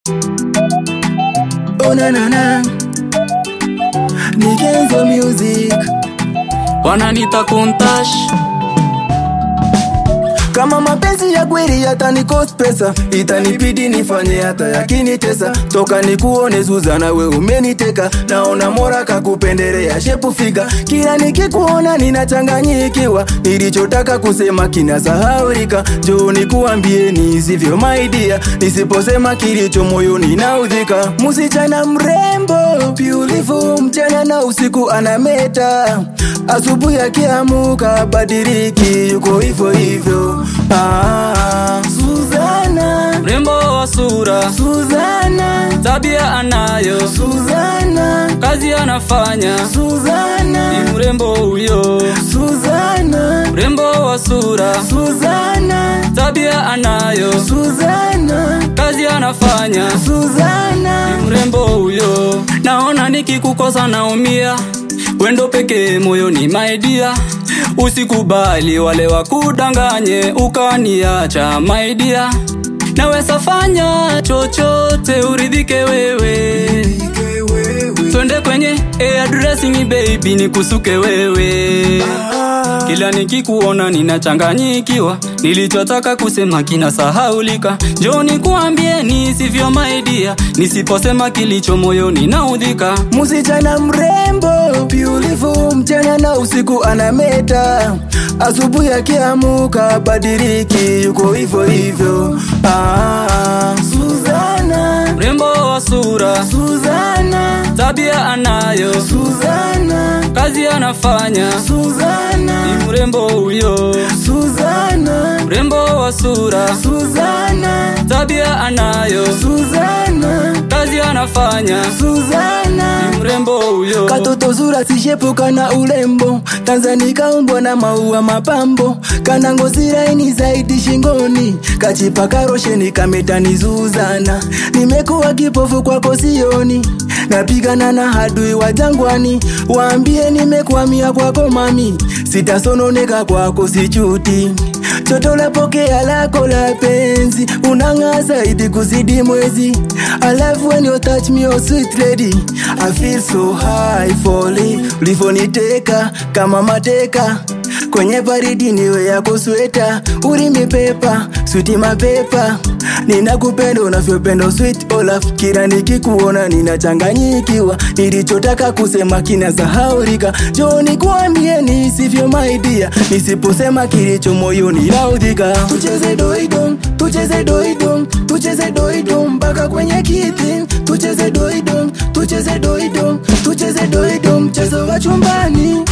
Oh na na na Ni Kenzo Music wananita kuntash Kama mapenzi ya kweli yatani cost pesa Itanibidi nifanye hata yakinitesa Toka nikuone Zuzana we umeniteka Naona mora kakupendelea shepu figa Kila nikikuona ninachanganyikiwa Nilichotaka kusema kinasahaulika Njoo nikuambie nisivyo my dear Nisiposema kilicho moyoni naudhika Msichana mrembo beautiful Mchana na usiku anameta Asubuhi akiamuka badiliki yuko hivyo hivyo ah, Suzana, mrembo wa sura Suzana, tabia anayo Suzana, kazi anafanya Suzana, ni mrembo huyo Suzana, mrembo wa sura Suzana, tabia anayo Suzana, kazi anafanya Suzana. ni mrembo huyo naona nikikukosa naumia wendo pekee moyoni maidia usikubali wale wakudanganye ukaniacha maidia naweza fanya chochote uridhike wewe twende kwenye hairdressing baby nikusuke wewe kila nikikuona ninachanganyikiwa nilichotaka kusema kinasahaulika njoo nikuambie nisivyo maidia nisiposema kilicho moyoni naudhika Msichana mrembo beautiful, mchana na usiku anameta, asubuhi akiamuka badiliki, yuko hivyo hivyo. Ah, Suzana, mrembo wa sura Suzana, tabia anayo Suzana, kazi anafanya Suzana, ni mrembo huyo Suzana, mrembo wa sura Suzana, tabia anayo Suzana, kazi anafanya Suzana. ni mrembo huyo Katoto zura sishepuka na ulembo Tanzania kaumbwa na maua mapambo Kana ngozi laini zaidi shingoni Kachipaka rosheni kametani Zuzana Nimekuwa kipofu kwako sioni Napigana na hadui wa jangwani Waambie nimekwamia kwako mami Sitasononeka kwako sichuti Toto la pokea lako la penzi Unang'aa zaidi kuzidi mwezi I love when you touch me oh sweet lady I feel so high falling Ulivoniteka kama mateka Kwenye baridi niwe yako sweta Ulimi pepa, switi mapepa Ninakupenda unavyopenda sweet Olaf Kila nikikuona ninachanganyikiwa Nilichotaka kusema kinasahaulika Njoo nikuambie nisivyo my dear Nisiposema kilicho moyoni naudhika Tucheze doido, tucheze doido Tucheze doido mpaka kwenye kiti Tucheze doido, tucheze doido Tucheze doido mchezo wa chumbani